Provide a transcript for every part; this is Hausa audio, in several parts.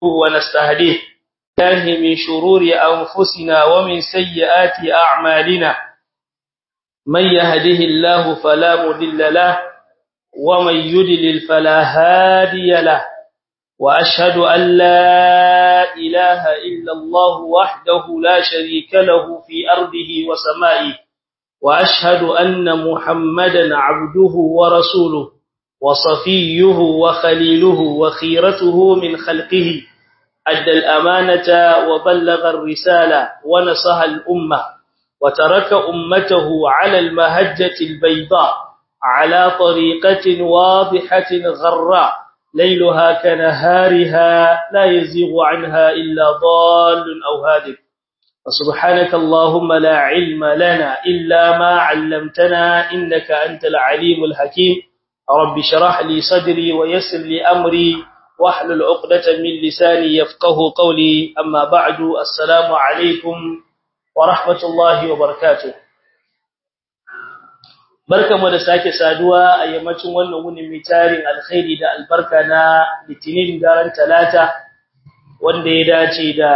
ونستهديه الله من شرور أنفسنا ومن سيئات أعمالنا من يهده الله فلا مذل له ومن يدلل فلا هادي له وأشهد أن لا إله إلا الله وحده لا شريك له في أرضه وسمائه وأشهد أن محمدا عبده ورسوله وصفيه وخليله وخيرته من خلقه أدى الأمانة وبلغ الرسالة ونصح الأمة وترك أمته على المهجة البيضاء على طريقة واضحة غراء ليلها كنهارها لا يزيغ عنها إلا ضال أو هادف فسبحانك اللهم لا علم لنا إلا ما علمتنا إنك أنت العليم الحكيم رب شرح لي صدري ويسر لي أمري واحلل عقدة من لساني يفقه قولي أما بعد السلام عليكم ورحمة الله وبركاته barkamu da sake saduwa a yammacin wannan wuni mai tarin alkhairi da albarka na litinin daren talata wanda ya dace da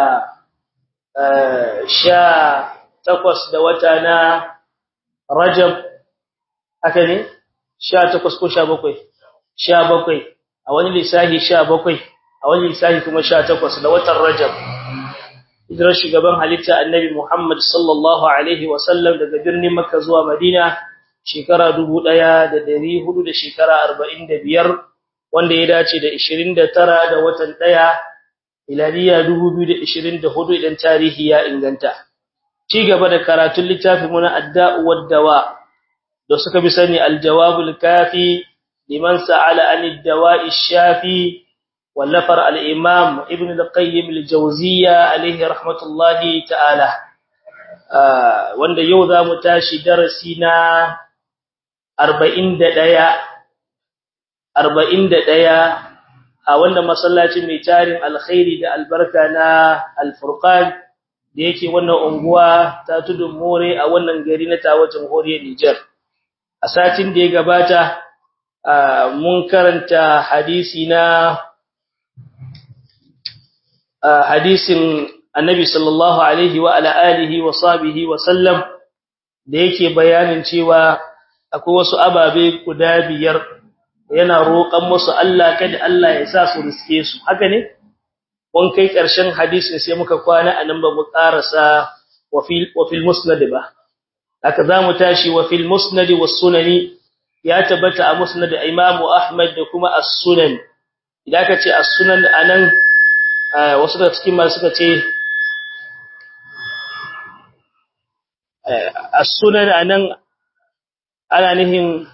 sha takwas da wata na rajab haka ne sha takwas ko sha bakwai sha bakwai a wani lissahi sha bakwai a wani lissahi kuma sha takwas da watan rajab hijirar shugaban halitta annabi muhammad sallallahu alaihi wasallam daga birnin makka zuwa madina shekara dubu ɗaya da dari hudu da shekara arba'in da biyar wanda ya dace da ishirin da tara da watan ɗaya miladiya dubu biyu da ishirin da hudu idan tarihi ya inganta ci gaba da karatun littafin mu na adda'u waddawa da suka bi sani aljawabul kafi liman sa'ala anid dawa'i shafi wallafar al-imam ibn al-qayyim al-jawziyya alayhi rahmatullahi ta'ala wanda yau za mu tashi darasi na 41 41 a wanda masallacin mai tarin alkhairi da albarka na al-furqan da yake wannan unguwa ta tudun more a wannan gari na tawa jamhuriyar Niger a satin da ya gabata mun karanta hadisi na hadisin annabi sallallahu alaihi wa ala alihi wa sahbihi wa sallam da yake bayanin cewa akwai wasu ababe guda biyar yana roƙon musu Allah kada Allah ya sa su riske su haka ne mun kai ƙarshen hadisin sai muka kwana anan ba mu ƙarasa wa fil wa fil musnad ba haka zamu tashi wa fil musnad was sunani ya tabbata a musnad Imam Ahmad da kuma as-sunan idan ka ce as-sunan anan wasu da cikin masu suka ce as-sunan anan ana nihin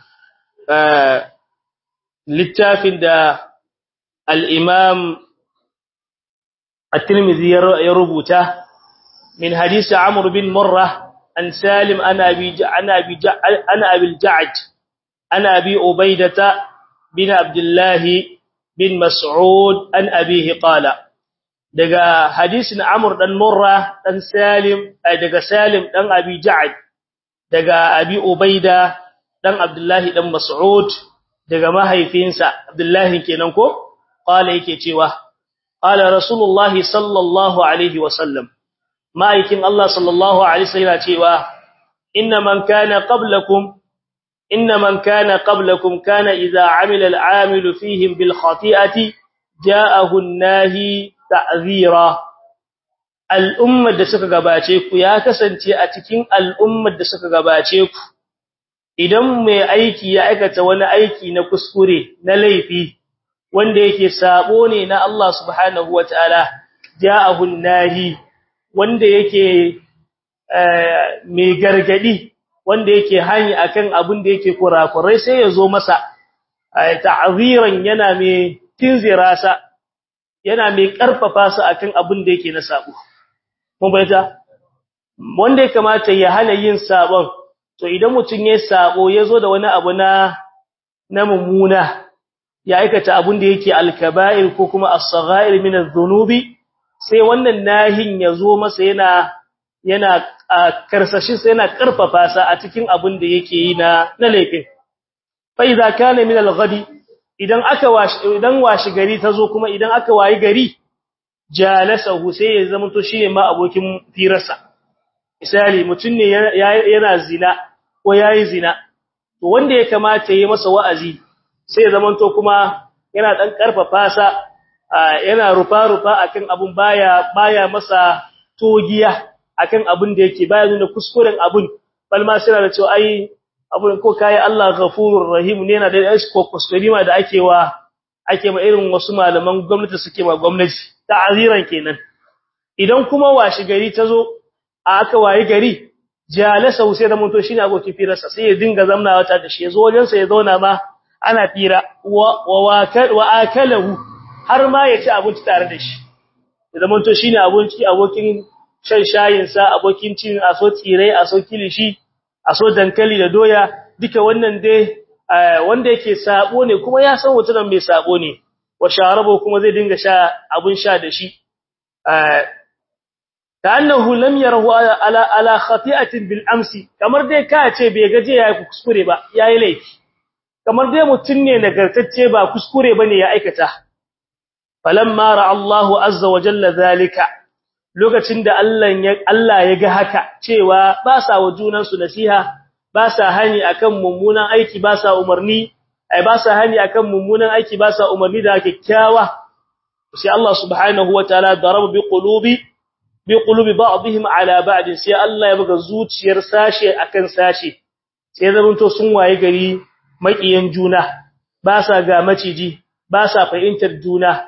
littafin da al-imam at-tirmidhi ya rubuta min hadisi amr bin murrah an salim ana bi ana bi ana abil ja'd ana bi ubaidata bin abdullah bin mas'ud an abihi qala daga hadisin Amr dan Murra dan Salim daga Salim dan Abi Ja'd daga Abi Ubaida dan Abdullahi dan Mas'ud daga mahaifinsa Abdullahi kenan ko qala yake cewa qala Rasulullahi sallallahu alaihi wasallam ma'aikin Allah sallallahu alaihi wasallam cewa inna man kana qablakum inna man kana qablakum kana idza amila al-amilu fihim bil khati'ati ja'ahu an-nahi ta'zira al'ummar da suka gabace ku ya kasance a cikin al'ummar da suka gabace ku idan mai aiki ya aikata wani aiki na kuskure na laifi wanda yake sabo ne na Allah subhanahu wataala ja'ahu nahi wanda yake mai gargadi wanda yake hani akan abin da yake kurakurai sai ya zo masa ta'ziran yana mai tinzirasa yana mai karfafa su akan abin da yake na sabo mun bayyana wanda ya kamata ya hana yin sabon to idan mutun ya sabo yazo da wani abu na na mummuna ya aikata abin da yake alkaba'ir ko kuma as-sagha'ir min adh-dhunubi sai wannan nahin yazo masa yana yana karsashin sai yana karfafa sa a cikin abin da yake yi na na laifin fa idza kana min al-ghadi idan aka washi idan washi gari tazo kuma idan aka wayi gari jalasahu sai ya zama to shine ma abokin firarsa misali mutun ne yana zina ko yayi zina to wanda ya kamata yayi masa wa'azi sai ya zama to kuma yana dan karfafa sa yana rufa rufa akan abun baya baya masa togiya akan abun da yake baya nuna kuskuren abun balma sai da cewa ai abun ko kai Allah ghafurur rahim ne yana da ko kuskurima da ake wa ake ma irin wasu malaman gwamnati suke ma gwamnati ta'aziran kenan idan kuma washi gari tazo a aka wayi gari jalasa sai da mun to shine abokin firarsa sai ya dinga zamna wata da shi yazo wajen sa ya zauna ma ana fira wa wa akalahu har ma ya ci abinci tare da shi da mun to shine abinci abokin shan shayin sa abokin cin aso tsirai aso kilishi aso dankali da doya duka wannan dai wanda yake sabo ne kuma ya san wutunan mai sabo ne wa sharabo kuma zai dinga sha abun sha da shi kannahu lam yarahu ala ala khati'atin bil amsi kamar dai ka ce bai gaje yayi kuskure ba yayi laifi kamar dai mutun ne nagartacce ba kuskure bane ya aikata falamma ra Allahu azza wa jalla zalika lokacin da Allah ya Allah ya ga haka cewa ba sa wa junan su nasiha ba sa hani akan mummunan aiki ba sa umarni ai ba sa hani akan mummunan aiki ba sa umarni da kyakkyawa sai Allah subhanahu wataala daraba bi qulubi bi qulubi ba'dihim ala ba'd sai Allah ya buga zuciyar sashe akan sashe sai zamanto sun waye gari makiyan juna ba sa ga maciji ba sa fahimtar juna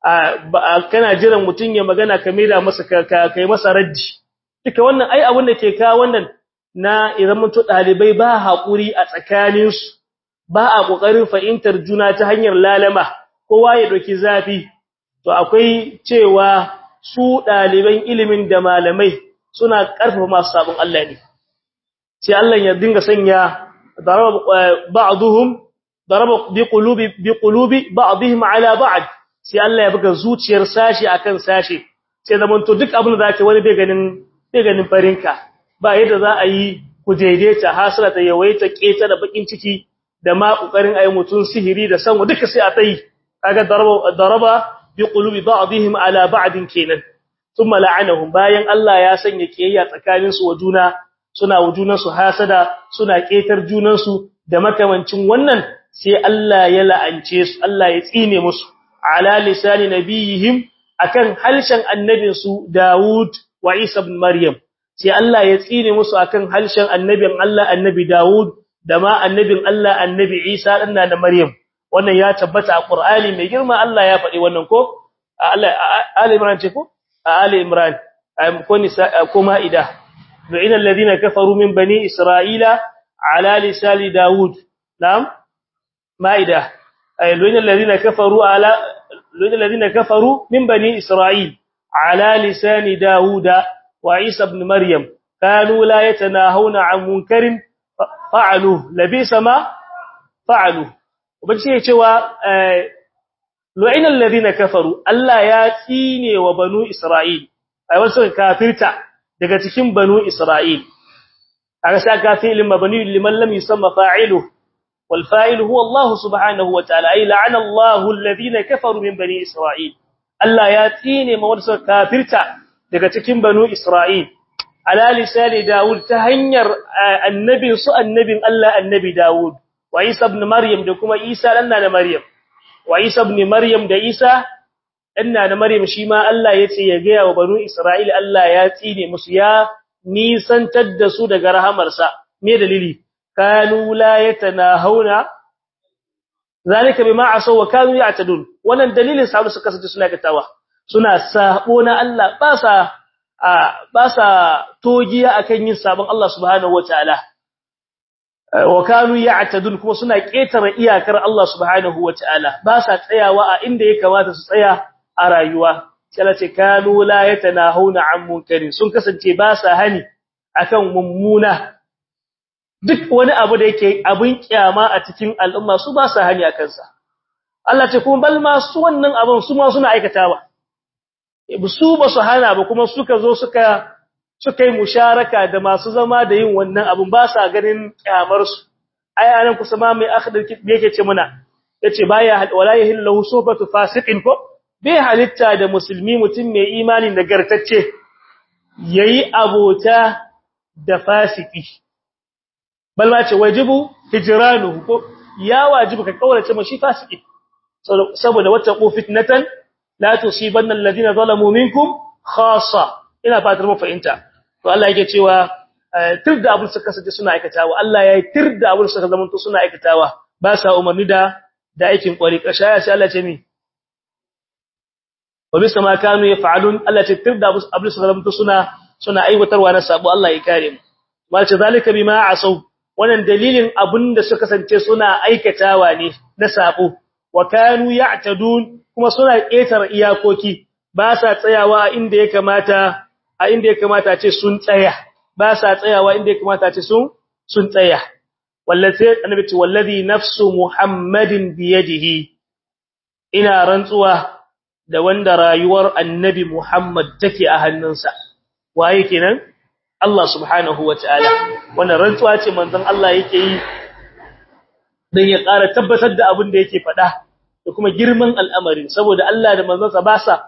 kana jiran mutun ya magana kamera masa kai masa raddi duka wannan ai abin da ke ka wannan na idan mutu dalibai ba hakuri a tsakaninsu ba a kokarin fahimtar juna ta hanyar lalama kowa ya doki zafi to akwai cewa su daliban ilimin da malamai suna karfafa masu sabon Allah ne sai Allah ya dinga sanya daraba ba'dhum daraba bi qulubi bi qulubi ba'dihim ala ba'd sai Allah ya buga zuciyar sashi akan sashi sai zamanto duk abin da zake wani bai ganin bai ganin farinka ba yadda za a yi ku daidaita hasala ta yawaita keta da bakin ciki da ma kokarin ayi mutun sihiri da sanwa duka sai a tayi kaga daraba daraba bi qulubi ba'dihim ala ba'din kenan thumma la'anahum bayan Allah ya sanya kiyayya tsakanin su wa juna suna wujunan su hasada suna ketar junan su da makamancin wannan sai Allah ya la'ance su Allah ya tsine musu ala lisani nabiyihim akan halshen annabin su Dawud wa Isa ibn Maryam sai Allah ya tsine musu akan halshen annabin Allah annabi Dawud da ma annabin Allah annabi Isa dan da Maryam wannan ya tabbata a Qur'ani mai girma Allah ya faɗi wannan ko Allah Ali Imran ce ko Ali Imran ko nisa ko Maida du'ina alladhina kafaru min bani Isra'ila ala lisani Dawud na'am Maida ay du'ina alladhina kafaru ala du'ina alladhina kafaru min bani Isra'il ala lisani Dawud wa Isa ibn Maryam kanu la yatanahawna 'an munkarin fa'alu labisa ma fa'alu ubanci ya cewa lu'ina alladhina kafaru Allah ya tsine wa banu Isra'il ai wasu kafirta daga cikin banu Isra'il aka sa kafilin mabani liman lam yusamma fa'ilu wal fa'ilu huwa Allah subhanahu wa ta'ala ai la'ana Allah alladhina kafaru min bani Isra'il Allah ya tsine ma wasu kafirta daga cikin banu Isra'il ala lisani Dawud ta hanyar annabin su annabin Allah annabi Dawud wa Isa ibn Maryam da kuma Isa dan na Maryam wa Isa ibn Maryam da Isa dan na Maryam shi ma Allah yace ya ga wa banu Isra'il Allah ya tsine musu ya nisantar da su daga rahamarsa me dalili kanu la yatanahuna zalika bima asaw wa kanu ya'tadun wannan dalilin sa suka kasance suna gatawa suna sabo na Allah ba sa ba sa togiya akan yin sabon Allah subhanahu wataala wa kanu ya'tadun kuma suna ketare iyakar Allah subhanahu wataala ba sa tsayawa a inda ya kamata su tsaya a rayuwa sai ce kanu la yatanahuna an munkarin sun kasance ba sa hani akan mummuna duk wani abu da yake abin kiyama a cikin al'umma su ba sa hani akan sa Allah ce kuma bal ma su wannan abun su ma suna aikatawa su ba su hana ba kuma suka zo suka suka yi musharaka da masu zama da yin wannan abun ba sa ganin kyamar su ai anan kusa ma mai akhdar yake ce muna yace baya wala yahillu suhbatu fasiqin ko bai halitta da musulmi mutum mai imani nagartacce yayi abota da fasiki balma ce wajibu hijranuhu ko ya wajibu ka kaurace mashi fasiki saboda wata ko fitnatan la tusibanna alladhina zalamu minkum khassa ina fatar mu fahimta to Allah yake cewa tirda abun suka kasance suna aikatawa Allah yayi tirda abun suka zama to suna aikatawa ba sa umarni da da aikin kwari kashaya sai Allah ce mi wa bisa ma kanu yaf'alun Allah ce tirda abun suka zama to suna suna aiwatarwa na sabo Allah ya kare mu wace zalika bima asau wannan dalilin abinda suka kasance suna aikatawa ne na sabo wa kanu ya'tadun kuma suna ƙetar iyakoki ba sa tsayawa inda ya kamata a inda ya kamata ce sun tsaya ba sa tsayawa inda ya kamata ce sun sun tsaya wallazi annabi ce wallazi nafsu muhammadin biyadihi ina rantsuwa da wanda rayuwar annabi muhammad take a hannunsa waye kenan Allah subhanahu wataala wannan rantsuwa ce manzon Allah yake yi dan ya ƙara tabbatar da abin da yake faɗa da kuma girman al'amarin saboda Allah da manzonsa ba sa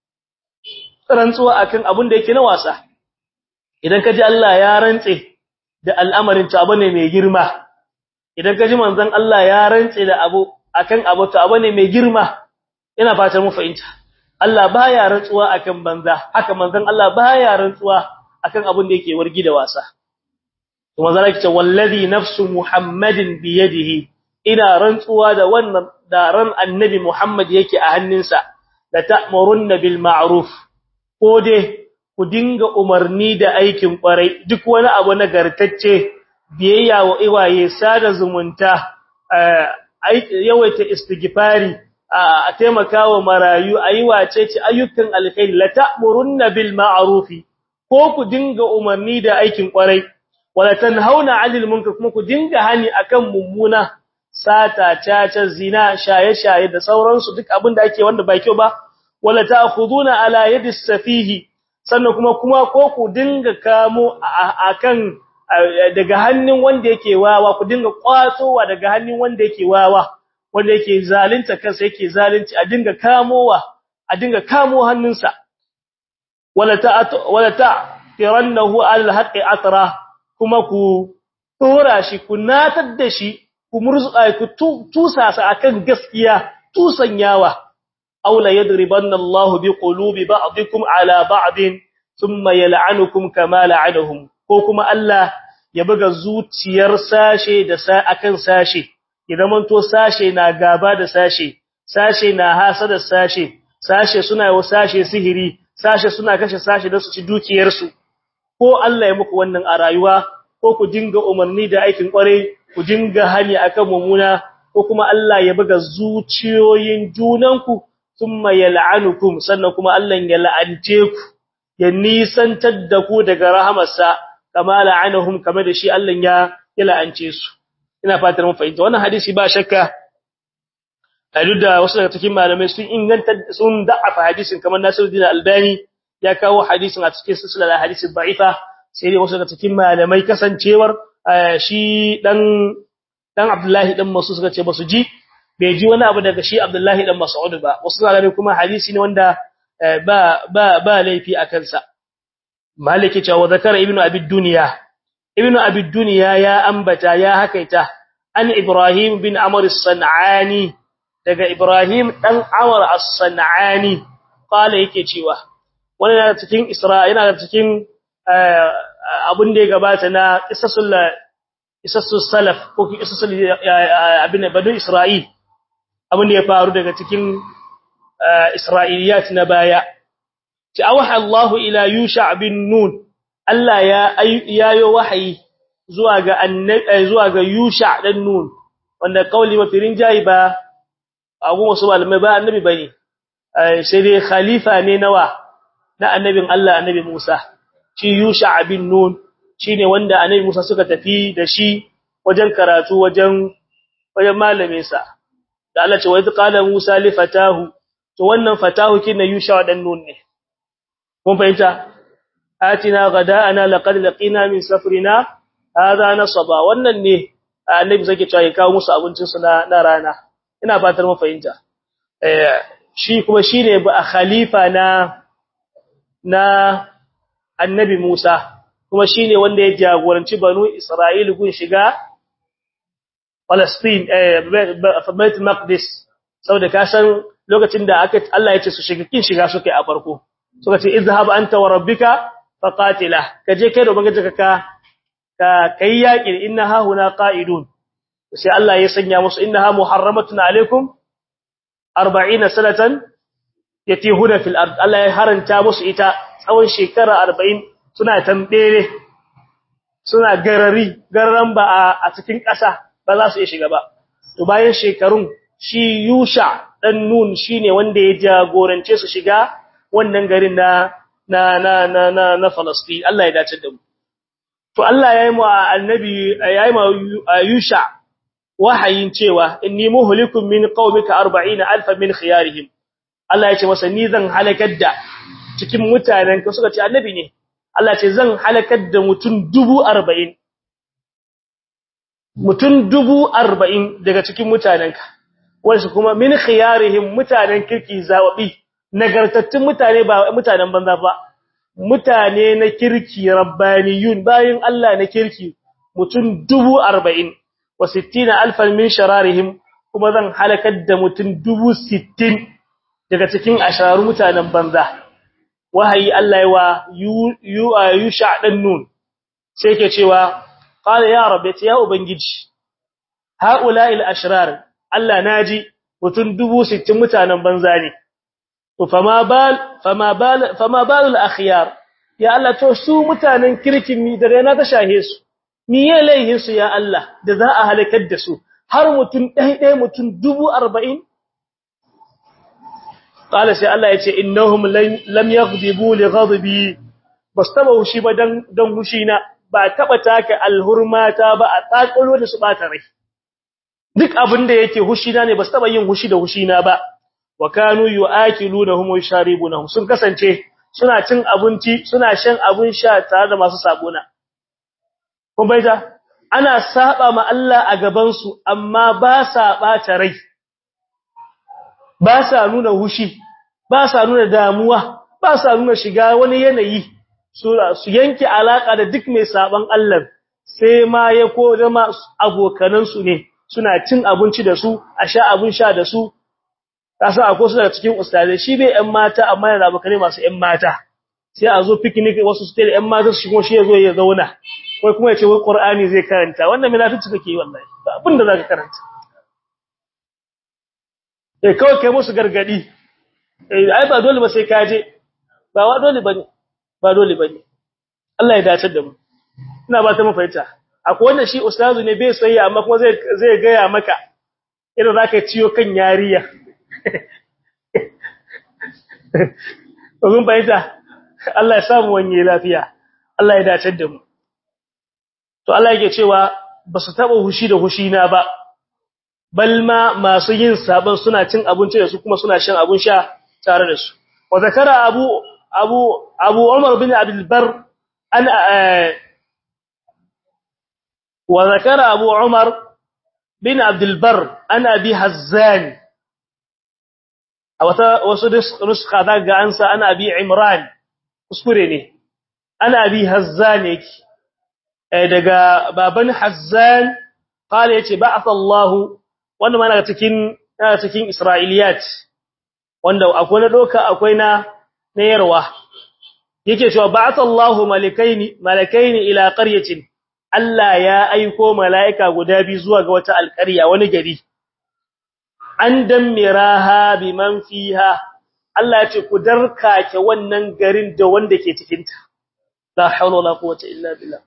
rantsuwa akan abin da yake na wasa idan kaji Allah ya rantse da al'amarin ta bane mai girma idan kaji manzon Allah ya rantse da abu akan abu ta bane mai girma ina fatan mu fahimta Allah baya rantsuwa akan banza haka manzon Allah baya rantsuwa akan abin da yake wargi da wasa kuma zalika ce wallazi nafsu muhammadin biyadihi ina rantsuwa da wannan da ran annabi Muhammad yake a hannunsa da ta'murunna bil ma'ruf ko dai ku dinga umarni da aikin kwarai duk wani abu nagartacce biyayya wa iwaye sada zumunta yawaita istighfari a taimakawa marayu ayi wace ce ayyukan alkhairi la ta'murunna bil ma'ruf ko ku dinga umarni da aikin kwarai wala tanhauna 'anil munkar kuma ku dinga hani akan mummuna sata caca zina shaye-shaye da sauransu duk abin da ake wanda ba kyau ba wala ta'khuduna ala yadi safihi sannan kuma kuma ko ku dinga kamo akan daga hannun wanda yake wawa ku dinga kwatowa daga hannun wanda yake wawa wanda yake zalunta kansa yake zalunci a dinga kamowa a dinga kamo hannunsa wala ta wala ta tirannahu al-haqqi atra kuma ku tora shi ku natar da shi ku murzuka ku tusasa akan gaskiya tusanyawa aula yadribanna Allah bi qulubi ba'dikum ala ba'din thumma yal'anukum kama la'anahum ko kuma Allah ya buga zuciyar sashe da sa akan sashe idan to sashe na gaba da sashe sashe na hasada sashe sashe suna yi sashe sihiri sashe suna kashe sashe da su ci dukiyar su ko Allah ya muku wannan a rayuwa ko ku dinga umarni da aikin kware ku dinga hani akan mumuna ko kuma Allah ya buga zuciyoyin junanku thumma yal'anukum sannan kuma Allah ya la'ance ku ya nisantar da ku daga rahamarsa kama la'anahum kama da shi Allah ya ya la'ance su ina fatar mun fahimta wannan hadisi ba shakka da wasu daga cikin malamai sun inganta sun da'afa hadisin kamar Nasiruddin Albani ya kawo hadisin a cikin silsilar hadisi da'ifa sai dai wasu daga cikin malamai kasancewar shi dan dan Abdullahi dan Mas'ud suka ce basu ji bai ji wani abu daga shi Abdullahi dan Mas'ud ba wasu malamai kuma hadisi ne wanda ba ba ba laifi a kansa maliki cewa zakara ibnu abi dunya ibnu abi dunya ya ambata ya hakaita an Ibrahim bin Amr as-San'ani daga Ibrahim dan Amr as-San'ani kala yake cewa wannan yana cikin Isra'ila yana cikin abin da ya gabata na qisasul qisasus salaf ko qisasul abin da badu Isra'il abin da ya faru daga cikin Isra'iliyat na baya ci awaha Allah ila Yusha bin Nun Allah ya yayo wahayi zuwa ga annabi zuwa ga Yusha dan Nun wanda kauli mafirin jayi ba abu wasu malamai ba annabi bane sai dai khalifa ne nawa na annabin Allah annabi Musa shi Yusha bin Nun shine wanda annabi Musa suka tafi da shi wajen karatu wajen wajen malamin sa da Allah ce wa idh qala Musa li fatahu to wannan fatahu kin Yusha dan Nun ne kun fahimta atina ghada'ana laqad laqina min safrina hadha nasaba wannan ne annabi zake cewa ya kawo musu abincin su na rana ina fatar mu fahimta eh shi kuma shine ba khalifa na na annabi Musa kuma shine wanda ya jagoranci banu Isra'il gun shiga Palestine eh Bait Maqdis saboda ka san lokacin da aka Allah ya ce su shiga kin shiga suke a farko suka ce izhab anta wa rabbika faqatila kaje kai da bangare ka ka kai yaki inna ha huna qa'idun sai Allah ya sanya musu innaha muharramatun alaikum 40 sanatan yatihuna fil ard Allah ya haranta musu ita tsawon shekara 40 suna tambere suna garari gararan ba a cikin ƙasa ba za su iya shiga ba to bayan shekarun shi Yusha dan Nun shine wanda ya jagorance su shiga wannan garin na na na na na, na Palestine Allah ya dace da mu to Allah ya yi mu annabi ya yi mu Yusha wahayin cewa inni muhlikum min qaumika 40000 min khiyarihim Allah ya ce masa ni zan halakar da cikin mutanen ka suka ce annabi ne Allah ce zan halakar da mutum 40 mutum 40 daga cikin mutanenka wasu kuma min khiyarihim mutanen kirki zawabi nagartattun mutane ba mutanen banza ba mutane na kirki rabbaniyun bayin Allah na kirki mutum 40 wa 60000 min shararihim kuma zan halakar da mutum 60 daga cikin asharu mutanen banza wahayi Allah yawa yusha dan nun sai yake cewa qala ya rabbi ya ubangiji haula'il ashrar Allah naji mutum 60 mutanen banza ne to fama bal fama bal fama balul akhyar ya Allah to su mutanen kirkin mi da rana ta shahe su mi ye laihin su ya Allah da za a halakar da su har mutum ɗaya ɗaya mutum 40 qala sai Allah yace innahum lam yaghdibu li ghadbi bastaba hushi ba dan dan hushina ba taba taka alhurmata ba a tsakulo da su bata rai duk abin da yake hushina ne basu taba yin hushi da hushina ba wa kanu yu'akilunahum wa yasharibunahum sun kasance suna cin abinci suna shan abun sha tare da masu sabona kun baita ana saba ma Allah a gaban su amma ba sa bata rai ba sa nuna hushi ba sa nuna damuwa ba sa nuna shiga wani yanayi su yanke alaka da duk mai saban Allah sai ma ya ko zama abokanan su ne suna cin abinci da su a sha abun sha da su kasa akwai su daga cikin ustazai shi bai ƴan mata amma yana abokane masu ƴan mata sai a zo picnic wasu su tare ƴan mata su shigo shi ya zo ya zauna kai kuma ya ce wai Qur'ani zai karanta wannan minafici kake yi wallahi ba abin da zaka karanta eh kawai kai musu gargadi eh ai ba dole ba sai ka je ba wa dole bane ba dole bane Allah ya dace da mu ina ba ta mu fahimta akwai wannan shi ustazu ne bai soyayya amma kuma zai zai ga ya maka idan zaka ciyo kan yariya Domin fahimta, Allah ya samu wanye lafiya, Allah ya dace da mu. To Allah yake cewa ba su taɓa hushi da hushi na ba, balma masu yin sabon suna cin abinci da su kuma suna shan abin sha tare da su. Wa zakara Abu Abu Abu Umar bin Abdul Bar an wa zakara Abu Umar bin Abdul Bar ana bi Hazzan a wata wasu nuska daga ansa ana bi Imran kuskure ne ana bi Hazzan yake daga baban Hazzan kale yace ba'atha Allah wanda mana cikin cikin Isra'iliyat wanda akwai na doka akwai na nayarwa yake cewa ba'atha Allah malakaini malakaini ila qaryatin Allah ya aiko mala'ika guda biyu zuwa ga wata alƙarya wani gari an dammiraha biman fiha Allah ya ce ku darkake wannan garin da wanda ke cikin ta la hawla wala quwwata illa billah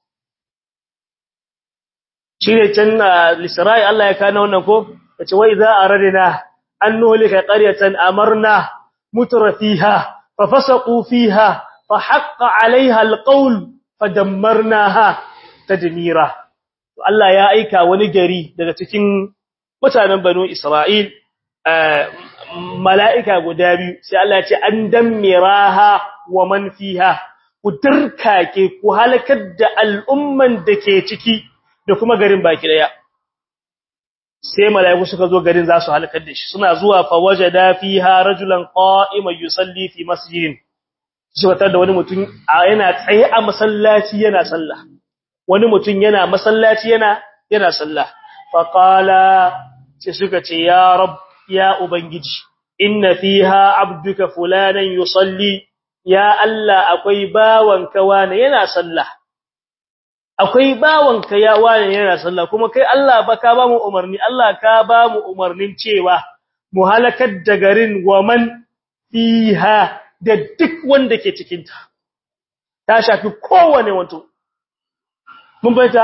shine can lisra'i Allah ya kana wannan ko yace wa idza aradna an nuhlika qaryatan amarna mutrafiha fa fasaqu fiha fa haqqa 'alayha alqawl fadammarnaha tadmira Allah ya aika wani gari daga cikin mutanen banu Isra'il mala'ika guda biyu sai Allah ya ce an dammiraha wa man fiha ku dirkake ku halakar da al'umman da ke ciki da kuma garin baki daya sai malaiku suka zo garin za su halakar da shi suna zuwa fa wajada fiha rajulan qa'iman yusalli fi masjidin suka tar da wani mutum yana tsaye a masallaci yana sallah wani mutum yana masallaci yana yana sallah fa qala sai suka ce ya rab ya ubangiji inna fiha abduka fulanan yusalli ya Allah akwai bawanka wani yana sallah akwai bawanka ya wani yana sallah kuma kai Allah ba ka ba mu umarni Allah ka ba mu umarnin cewa mu halakar da garin wa man fiha da duk wanda ke cikin ta ta shafi kowane wato mun bayyana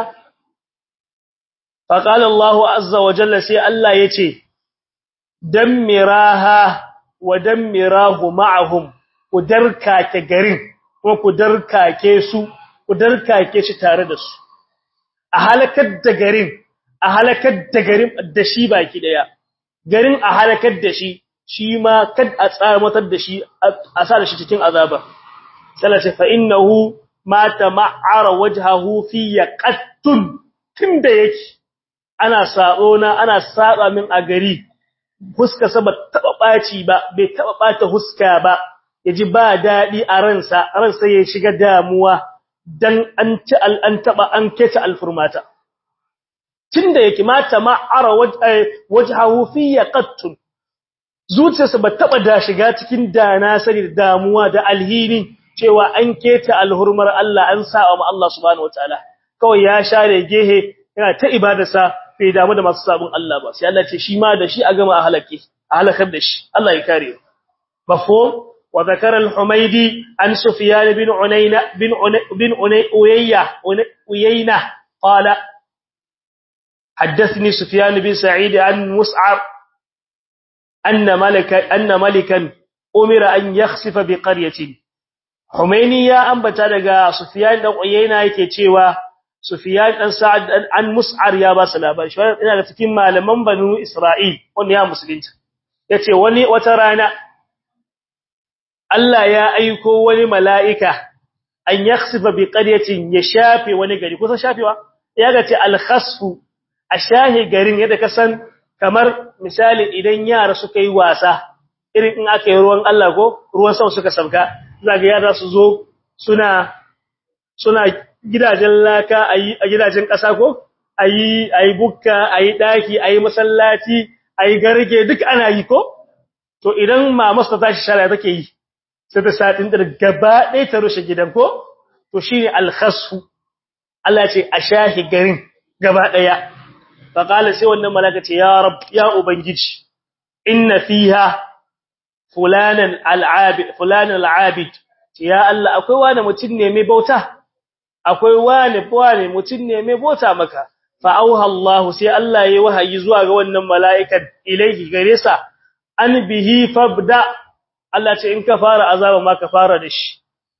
fa qala Allah azza wa jalla sai Allah yace dammiraha wa dammirahu ma'ahum ku darkake garin ko ku darkake su ku darkake shi tare da su a halakar da garin a halakar da garin da shi baki daya garin a halakar da shi shi ma kad a tsamatar da shi a sa da shi cikin azaba sai fa innahu ma tama'ara wajhahu fi yaqattun tunda yake ana sabo na ana saba min a gari huska sa ba taba baci ba bai taba bata huska ba yaji ba dadi a ransa ransa ya shiga damuwa dan an ci al an taba an keta alfurmata tunda yake mata ma'ara wajhahu fi yaqattun zuciyarsa ba taba da shiga cikin dana sani da damuwa da alhini cewa an keta alhurmar Allah an sa'a ma Allah subhanahu wataala kawai ya share gehe yana ta ibadarsa bai damu da masu sabon Allah ba sai Allah ce shi ma da shi a gama a halake a halakar da shi Allah ya kare mafhum wa zakara al-humaydi an sufyan bin unayna bin bin uyayya uyayna qala حدثني سفيان بن سعيد عن مسعر أن ملكا أن ملكا أمر أن يخسف بقرية حميني يا أنبتا daga Sufyan dan Uyayna yake cewa Sufyan dan Sa'ad an Mus'ar ya ba su labari shi ina da cikin malaman Banu Isra'il wanda ya musulunta yace wani wata rana Allah ya aiko wani mala'ika an yakhsifa bi qaryatin ya shafe wani gari kusa shafewa ya ga ce al-khasfu a shahi garin yadda ka san kamar misali idan yara suka yi wasa irin in aka yi ruwan Allah ko ruwan sama suka sauka zaga yara su zo suna suna gidajen laka ayi a gidajen ƙasa ko ayi ayi bukka ayi daki ayi masallaci ayi garge duk ana yi ko to idan mama ta tashi shara take yi sai ta sadin da gaba ɗaya ta rushe gidan ko to shine al-khasfu Allah ce a shahi garin gaba ɗaya فقال sai wannan malaka ce ya rab ya ubangiji inna fiha fulanan al'abid fulanan al'abid ya Allah akwai wani mutum ne mai bauta akwai wani wani mutum ne mai bauta maka fa auha Allah sai Allah yayi wahayi zuwa ga wannan mala'ikan ilaihi gare sa an bihi fabda Allah ce in ka fara azaba ma ka fara da shi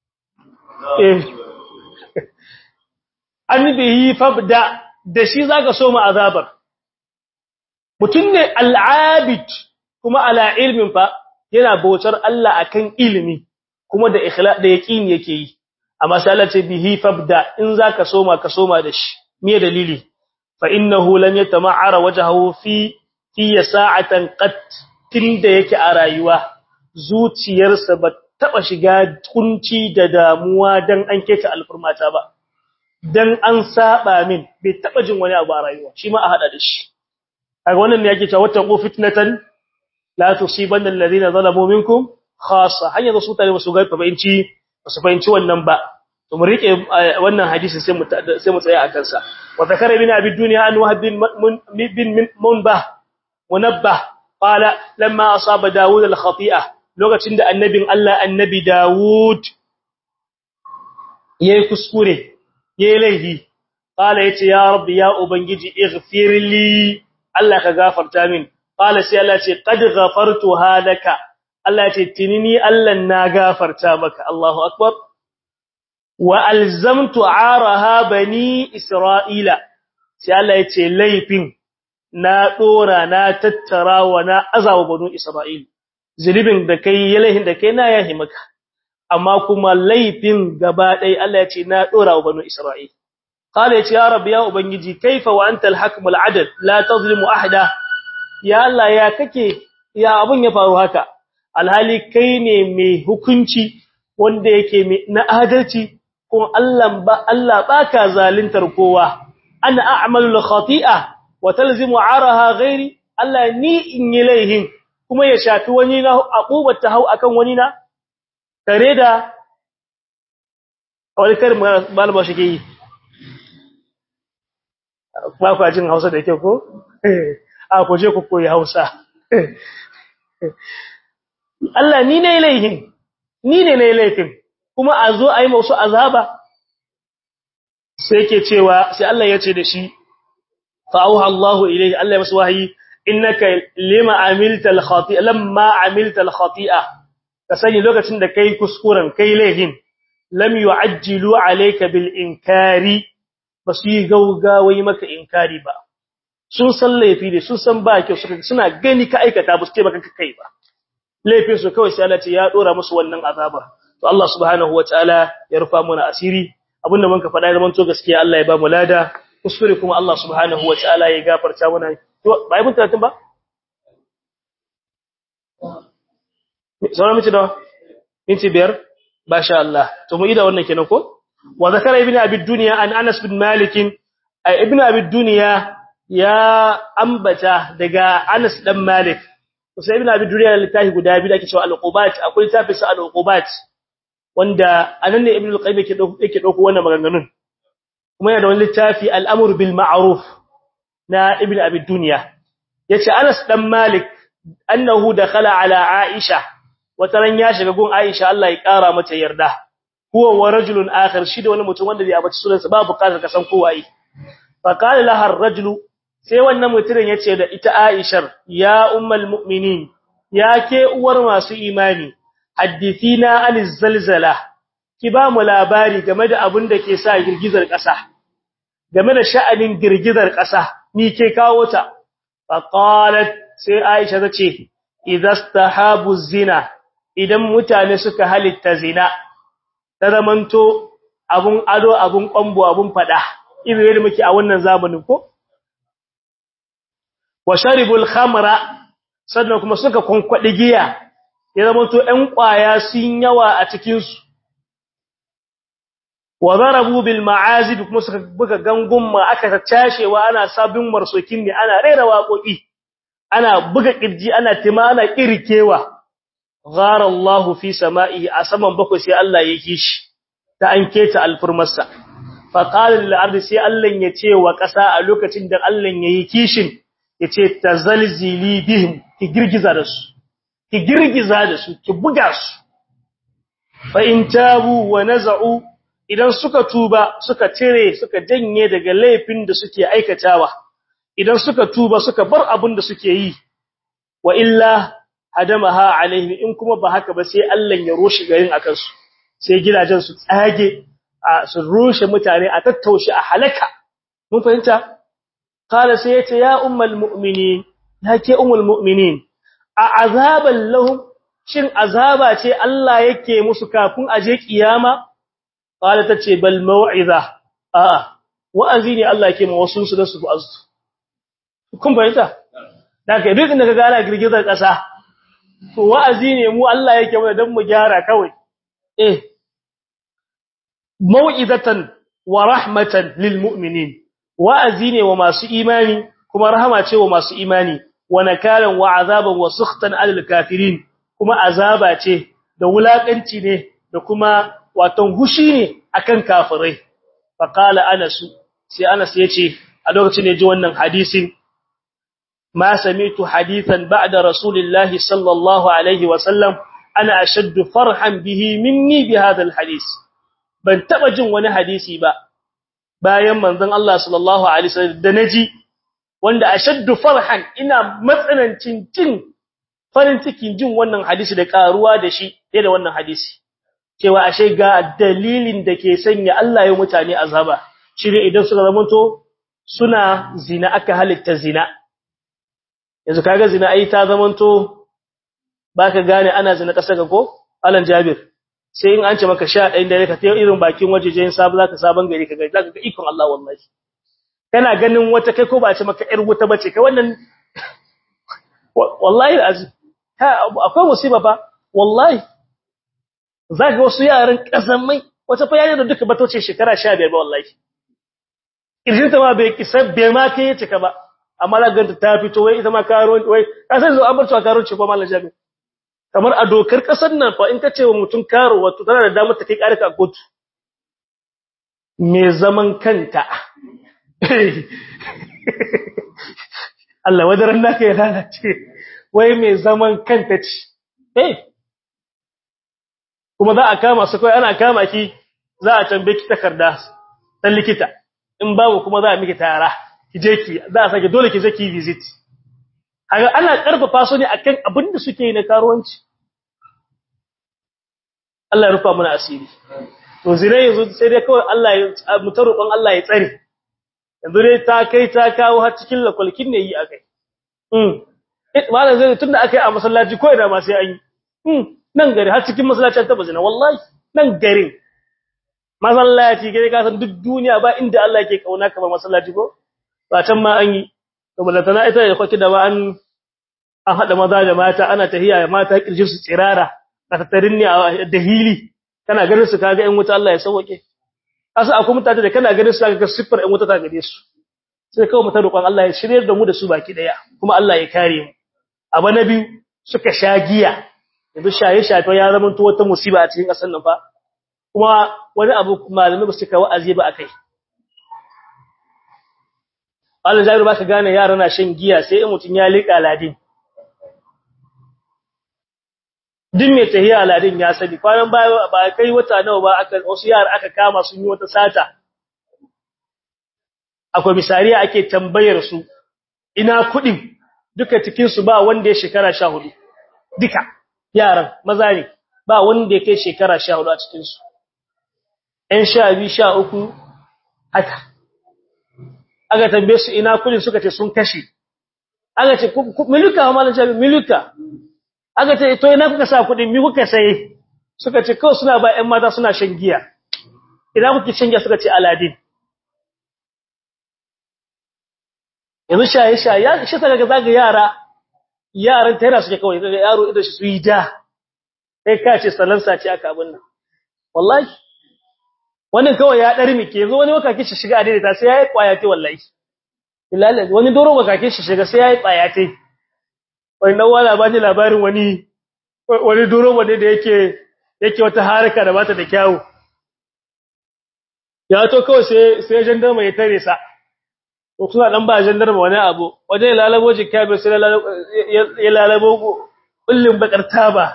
an bihi fabda da shi zaka so mu azabar mutun ne al'abid kuma ala ilmin fa yana bautar Allah akan ilimi kuma da ikhlas da yaqini yake yi amma sai Allah ce bihi fabda in zaka soma ka soma da shi me dalili fa innahu lan yatama'ara wajhahu fi fi sa'atan qat tinda yake a rayuwa zuciyarsa ba taba shiga kunci da damuwa dan an keta alfurmata ba dan an saba min bai taba jin wani abu a rayuwa shi ma a hada da shi kaga wannan ne yake cewa wattaqu fitnatan la tusibanna alladhina zalamu minkum khassa hanya da su tare ba su ga fahimci ba su fahimci wannan ba to mu rike wannan hadisi sai mu sai mu tsaya akan sa wa zakara bin abi dunya an wahab bin bin munbah munabbah qala lamma asaba daud al khati'ah lokacin da annabin Allah annabi daud yayi kuskure yayi laifi qala yace ya rabbi ya ubangiji ighfirli Allah ka gafarta min qala sai Allah ce qad ghafartu halaka Allah ce tinini Allah na gafarta maka Allahu akbar wa alzamtu araha bani isra'ila sai Allah ya ce laifin na dora na tattara wa na azawa banu isra'il zulubin da kai yalahin da kai na yahi maka amma kuma laifin gaba ɗaya Allah ya ce na dora wa banu isra'il qala ya rabbi ya ubangiji kaifa wa anta al-hakm al-adl la tazlimu ahada ya Allah ya kake ya abun ya faru haka alhali kai ne mai hukunci wanda yake na adalci kuma Allah ba Allah baka zalintar kowa ana a'malu al-khati'a wa talzimu 'araha ghairi Allah ni in yi laihin kuma ya shafi wani na aqubar ta hau akan wani na tare da wani karin malama shi ke yi ba ku jin Hausa da kyau ko a ku je ku koyi Hausa Allah ni ne laihin ni ne ne laifin kuma a zo a yi musu azaba sai ke cewa sai Allah ya ce da shi fa auha Allah ilayhi Allah ya masa wahayi innaka lima amilta al-khati'a lamma amilta al-khati'a ka sani lokacin da kai kuskuren kai laihin lam yu'ajjilu alayka bil inkari basu yi gaugawai maka inkari ba sun san laifi ne sun san ba kyau suna gani ka aikata ba su ce maka kai ba laifin su kawai sai Allah ce ya dora musu wannan azaba to Allah subhanahu wataala ya rufa mana asiri abinda mun ka faɗa zaman to gaskiya Allah ya ba mu lada kuskure kuma Allah subhanahu wataala ya gafarta mana to bai mun tatin ba sauran miki da minti biyar basha Allah to mu ida wannan kenan ko wa zakara ibnu abi dunya an Anas bin Malik ibnu abi dunya ya ambata daga Anas dan Malik Usai ibn Abi Duriya littafi guda biyu da ake cewa al-Uqubat akwai littafin sa al-Uqubat wanda anan ne Ibn al-Qayyim yake dauko yake dauko wannan maganganun kuma yana da wani littafi al-Amr bil Ma'ruf na Ibn Abi Duniya yace Anas dan Malik annahu dakhala ala Aisha wataran ya shiga gun Aisha Allah ya kara mata yarda huwa wa rajulun akhar shi da wani mutum wanda bai abaci sunansa ba bukatar ka san kowa yi fa qala laha ar-rajulu sai wannan mutumin yace da ita Aishar ya ummul mu'minin ya ke uwar masu imani haddithina aniz zalzala ki ba mu labari game da abin da ke sa girgizar ƙasa game da sha'anin girgizar ƙasa ni ke kawo ta fa qalat sai Aisha tace idastahabu zina idan mutane suka halitta zina ta zamanto abun ado abun kwambo abun fada irin yadda muke a wannan zamanin ko wa sharibul khamra sannan kuma suka konkwadi giya ya zamanto ɗan ƙwaya sun yawa a cikin su wa darabu bil ma'azib kuma suka buga gangun ma aka tashewa ana sabin marsokin ne ana rera waƙoƙi ana buga kirji ana tima ana kirkewa ghara Allahu fi sama'i a saman bakwai sai Allah ya kishi ta an keta alfurmarsa fa qala lil ardi sai Allah ya ce wa ƙasa a lokacin da Allah yayi kishin yace tazalzili bihim ki girgiza da su ki girgiza da su ki buga su fa in tabu wa naz'u idan suka tuba suka cire suka janye daga laifin da suke aikatawa idan suka tuba suka bar abin da suke yi wa illa hadamaha alaihim in kuma ba haka ba sai Allah ya rushe garin akan su sai gidajen su tsage su rushe mutane a tattaushe a halaka mun fahimta qala sai yace ya ummul mu'minin yake ummul mu'minin a azaban lahum shin azaba ce Allah yake musu kafin aje kiyama qala tace bal mau'iza a'a wa'azi ne Allah yake ma wasu su da su azu kun bayyana da kai duk inda ka gara girgizar ƙasa to wa'azi ne mu Allah yake mana dan mu gyara kawai eh mau'izatan wa rahmatan lil mu'minin wa'azi ne wa masu imani kuma rahama ce wa masu imani wa nakalan wa azaban wa sukhtan alal kafirin kuma azaba ce da wulakanci ne da kuma waton hushi ne akan kafirai fa qala anas sai anas yace a lokacin da ji wannan hadisin ما سمعت حديثا بعد رسول الله صلى الله عليه وسلم أنا أشد فرحا به مني بهذا الحديث ban taba jin wani hadisi ba bayan manzon Allah sallallahu alaihi wasallam da naji wanda ashaddu farhan ina matsanancin jin farin cikin jin wannan hadisi da karuwa da shi da wannan hadisi cewa ashe ga dalilin da ke sanya Allah ya mutane azaba shine idan suka zamanto suna zina aka halitta zina yanzu kaga zina ai ta zamanto baka gane ana zina kasa ga ko alan jabir sai in an ce maka 11 dare ka tayi irin bakin wajejen sabu zaka saban gari ka ga zaka ga ikon Allah wallahi kana ganin wata kai ko ba ce maka yar wuta bace kai wannan wallahi azim akwai musiba ba wallahi zaka wasu yaran kazamai wata fa yayin da duka batoce shekara 15 ba wallahi kirjin ta ma bai kisa bai ma kai cika ba amma la ganta ta fito wai ita ma karo wai ka san zo an bar ta karo ce ko mallan jami kamar a dokar kasar nan fa in ka ce wa mutum karo wato tana da damar ta kai kare ka kotu me zaman kanta Allah wadaran naka ya lalace wai me zaman kanta ce eh kuma za a kama su kai ana kama ki za a tambaye ki takarda dan likita in babu kuma za a miki tara ki je ki za a sake dole ki je ki visit haka ana karfafa su ne akan abin da suke yi na karuwanci Allah ya rufa mana asiri to zire yanzu sai dai kawai Allah ya mutarukon Allah ya tsare yanzu dai ta kai ta kawo har cikin lakwalkin ne yi akai mm malam zai tunda akai a masallaci ko ina ma sai an yi mm nan gari har cikin masallaci an taba zina wallahi nan garin masallaci kai ka san duk duniya ba inda Allah yake kauna kamar masallaci ko ba can ma an yi to balantana ita da kwaki da ba an an hada maza da mata ana tahiya mata kirjin su tsirara a tattarin ne da hili kana ganin su kaga ɗan wuta Allah ya sauke asa akwai mutane da kana ganin su kaga siffar ɗan wuta ta gare su sai kawai mutar roƙon Allah ya shiryar da mu da su baki daya kuma Allah ya kare mu abu na biyu suka sha giya yanzu shaye shafe ya zama to wata musiba a cikin ƙasar nan fa kuma wani abu malamai ba su kawo aziye ba akai Allah Jairu baka gane yara na shan giya sai in mutun ya lika ladin din mai tahiya ladin ya sani kwanan baya ba kai wata nawa ba aka wasu yara aka kama sun yi wata sata akwai misariya ake tambayar su ina kudin duka cikin su ba wanda ya shekara 14 duka yaran maza ne ba wanda ya kai shekara 14 a cikin su ɗan 12 13 haka aka tambaye su ina kudin suka ce sun kashe aka ce miluka malam jabi miluka aka ce to ina kuka sa kudin mi kuka saye suka ce kawai suna ba ƴan mata suna shan giya idan kuke shan giya suka ce aladin yanzu shaye shaye shi saka ga zaga yara yaran tana suke kawai kaga yaro idan shi su yi da kai ka ce salansa ce aka abin nan wallahi wannan kawai ya dar miki yanzu wani wakaki shi shiga adaidaita sai yayi kwayate wallahi billahi wani doro wakaki shi shiga sai yayi kwayate wani dan wala ba ni labarin wani wani doro wanda da yake yake wata haraka da bata da kyawu ya to kawai sai sai jandarma ya tare sa to suna dan ba jandarma wani abu waje ya lalabo jikabe sai ya lalabo kullun bakar taba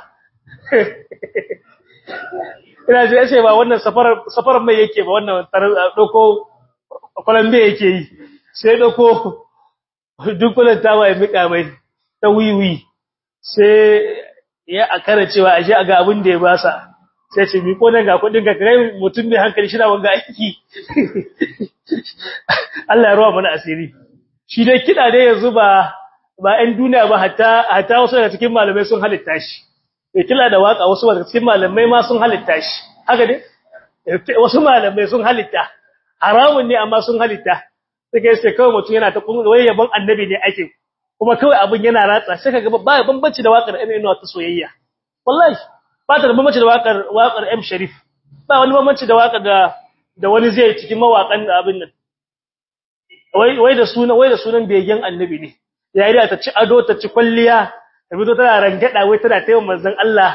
ina ji yace ba wannan safarar safarar mai yake ba wannan doko Colombia yake yi sai doko dukkan taba ya mika mai ta wiwi sai ya akara cewa aje ga abin da ya basa sai ce mi ko nan ga kudin ka kai mutum mai hankali shi da wanga aiki Allah ya ruwa mana asiri shi dai kida dai yanzu ba ba ɗan duniya ba hatta hatta wasu daga cikin malamai sun halitta shi eh kila da waka wasu daga cikin malamai ma sun halitta shi haka dai wasu malamai sun halitta haramun ne amma sun halitta sai sai kawai mutum yana ta kuma wai yabon annabi ne ake kuma kawai abin yana ratsa sai kaga ba bambanci da wakar M ta soyayya wallahi ba ta da bambanci da wakar wakar M Sharif ba wani bambanci da wakar da da wani zai cikin mawakan abin nan wai wai da sunan wai da sunan begen annabi ne yayi da ta ci ado ta ci kwalliya ta fito tana rangada wai tana tayin manzon Allah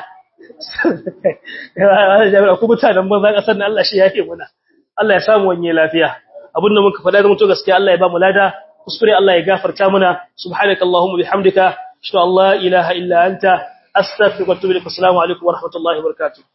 ya ku mutanen manzon kasar Allah shi yake muna Allah ya samu wanye lafiya abinda muka faɗa da mutu gaskiya Allah ya ba mu lada kuskure Allah ya gafarta muna subhanakallahumma bihamdika ashhadu an la ilaha illa anta astaghfiruka wa atubu ilaik assalamu alaikum wa rahmatullahi wa barakatuh